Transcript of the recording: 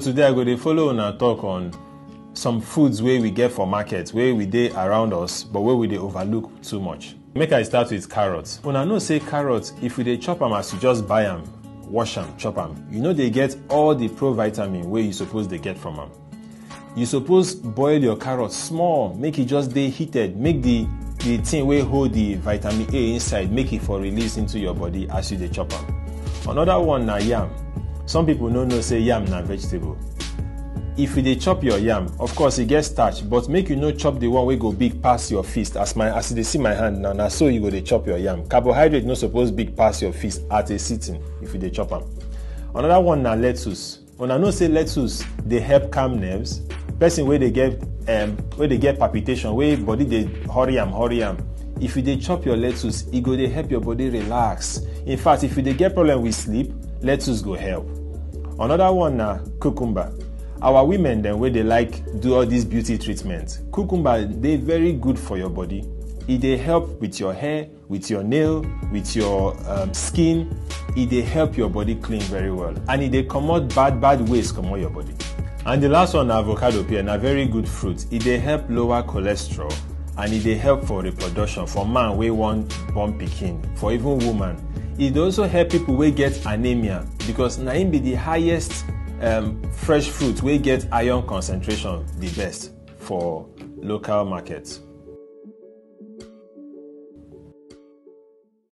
today i go dey follow una talk on some foods wey we get for market wey we dey around us but wey we dey overlook too much make i start with carrot una know say carrot if we dey chop am as you just buy am wash am chop am you no dey get all the provitamin wey you suppose dey get from am you suppose boil your carrot small make e just dey heated make the the thing wey hold the vitamin a inside make e for release into your body as you dey chop am another one na yam some people no know say yam na vegetable if you dey chop your yam of course e get starch but make you no chop the one wey go big pass your fist as my as you dey see my hand now na so you go dey chop your yam carbohydrate no suppose big pass your fist at a sitting if you dey chop am another one na lettuce una know say lettuce dey help calm nerves person wey dey get um, wey dey get palpitation wey body dey hurry am hurry am if you dey chop your lettuce e go dey help your body relax in fact if you dey get problem with sleep lettuce go help another one na cucumber our women dem wey dey like do all this beauty treatment cucumber dey very good for your body e dey help with your hair with your nail with your um, skin e dey help your body clean very well and e dey comot bad bad waste comot your body and the last one na avocado pear na very good fruit e dey help lower cholesterol and e dey help for reproduction for man wey wan born pikin for even woman e dey also help people wey get anemia because na im be the highest um, fresh fruit wey get iron concentration the best for local market.